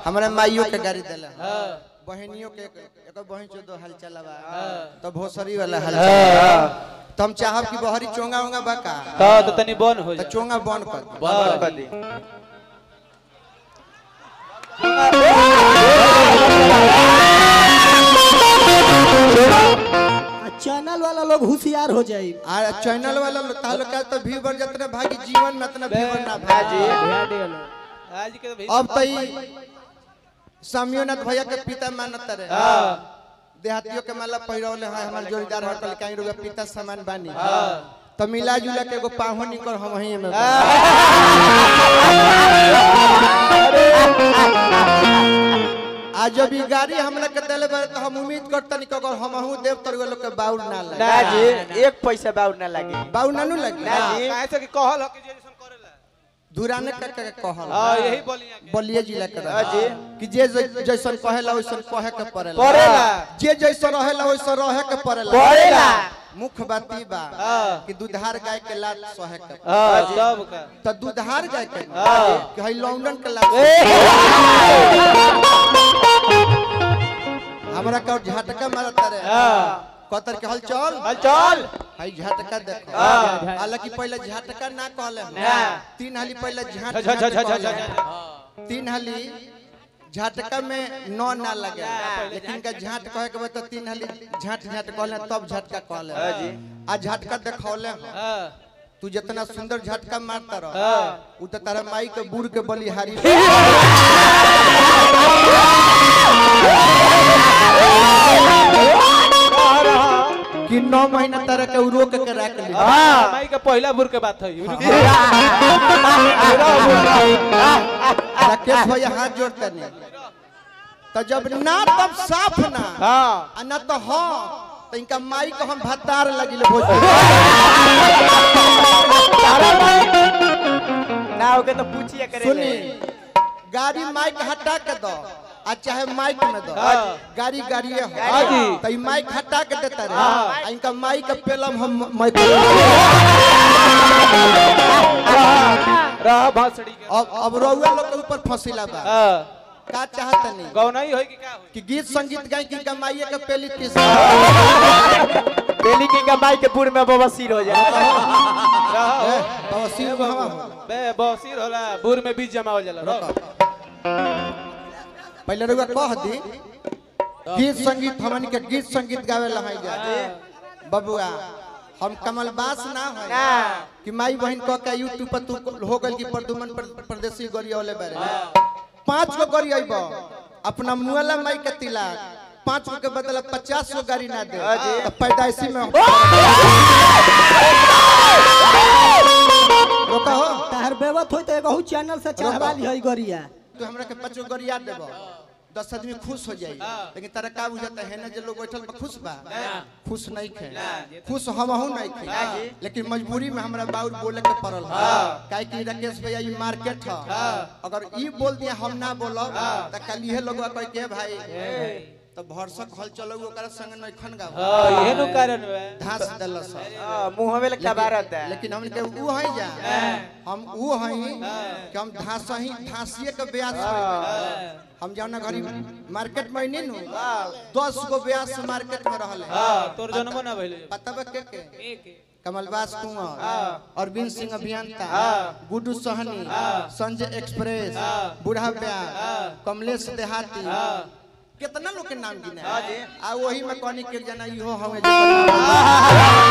हमरा माइयो के गाड़ी देला हाँ बहनियों के एक बहन चो दो हाल चलावा हाँ। तो भोसरी वाला हाल हाँ। चलावा तो हम चाहब कि बहरी चोंगा उंगा बका तो तो तनी बन हो तो जा चोंगा बंद कर दे। हाँ। कर दी आ चैनल वाला लोग होशियार हो जाए आ चैनल वाला लोग तालो का तो व्यूवर जितना भागी जीवन में उतना व्यूवर ना भागी आज के तो भी अब तो ई सामियोनाथ भैया के पिता मानत रहे हाँ देहातियों के माला पहिरौले है हमार जोड़ीदार हटल कहीं रुपया पिता समान बानी हाँ तो मिला जुला के एगो पाहो निकल हम वहीं में आज जब ई गाड़ी हमरा के देले बारे तो हम उम्मीद करतनी कि अगर हमहू देव तर लोग के बाउर ना लगे ना जी एक पैसा बाउर ना लगे बाउर नानू लगे ना जी काहे से कि कहल हो कि जे जैसन करेला धुराने का के कहल हां यही बोलिया के बलिए जिला के हाँ जी। कि जे जै- जैसन कहेला वैसन कहे के पड़ेला पड़ेला। जे जैसन रहेला वैसन रहे के पड़ेला पड़ेला। मुख्य बात ई बा हाँ। कि दुधार गाय के लात सहे के हां सब का तो दुधार गाय के हाँ। कि हई लॉन्डन के लात हमरा का झटका मारता रे हां कतर के हल चल चल चल हई झटका देखो हाँ। हालांकि पहले झटका ना कहले हम। ना। तीन हाली पहले झट झ झ झ झ कहले झ हम। तीन हाली झटका में नौ ना लगे लेकिन का झट कहे के बाद तो तीन हाली झट झट कहले तब झटका कहले हाँ जी। आ झटका देखौले हम। हां तू जितना सुंदर झटका मारता रह हाँ। उ तो तारा माई के बूढ़ के बलिहारी कि नौ महीना तरह के उ रोक के रख ली हां माई का पहला बुर के बात है राकेश भैया हाथ जोड़ते नहीं तो जब ना तब साफ ना हां आ ना तो हाँ तो इनका माई को हम भत्तार लगिले भोजपुरी ना होके तो पूछिए करे सुनी गाड़ी माइक हटा के दो आ चाहे माइक में दो हाँ। गाड़ी गाड़िए हो हाँ जी। तो ई माइक हटा के देता रहे हाँ। आ इनका माइक के पेलम हम माइक रह भसड़ी के अब अब रउआ लोग के ऊपर फसिला बा हां का चाहत नहीं गौना ही होई कि का होई कि गीत संगीत गाय की कमाइए के पेली किस बेली की कमाई के पूर में बवासीर हो जाए रहो बवासीर को हम बे बसीर होला बुर में बीज जमा हो जाला रहो पहले रउआ कह दी गीत संगीत हमन के गीत संगीत गावे ला है जा बबुआ हम कमलबास ना है ना कि माई बहन कह के यूट्यूब पर तू हो गल की प्रदुमन पर- परदेसी गरिया वाले बारे पांच गो गरी आइब अपना मुआला माई के तिलाक पांच गो के बदला पचास गो गाड़ी ना दे तो पैदाइशी में रोका हो तार बेवत होई तो एगो चैनल से चढ़वा ली है गरिया तू हमरा के पांच गो गरिया देबो दस आदमी खुश हो जाई लेकिन तारा का बुझाता है ना जे लोग बैठल बा खुश बा खुश नहीं खे खुश हमहू नहीं खे लेकिन मजबूरी में हमरा बाउर बोले के पड़ल काहे कि राकेश भैया ई मार्केट ह अगर ई बोल दिया हम ना बोलब त कल इहे लोग कह के भाई तो भरसक हल चलो ओकरा संग नहीं खन गाओ हां इहे नु कारण बा धास दलस मुंह में लगता बारत है लेकिन हमन के ऊ है जा हम ऊ है कि हम धास ही धासिए के ब्यास हम जाना घरी मार्केट में नहीं नु दस गो ब्यास मार्केट में रहले हां तोर जन्म ना भइले पता बा के के एक कमलबास कुंवर अरविंद सिंह अभियंता गुड्डू सहनी संजय एक्सप्रेस बूढ़ा ब्याह कमलेश देहाती कितना लोग के नाम गिने आ वही में कहनी के जना इहो हमें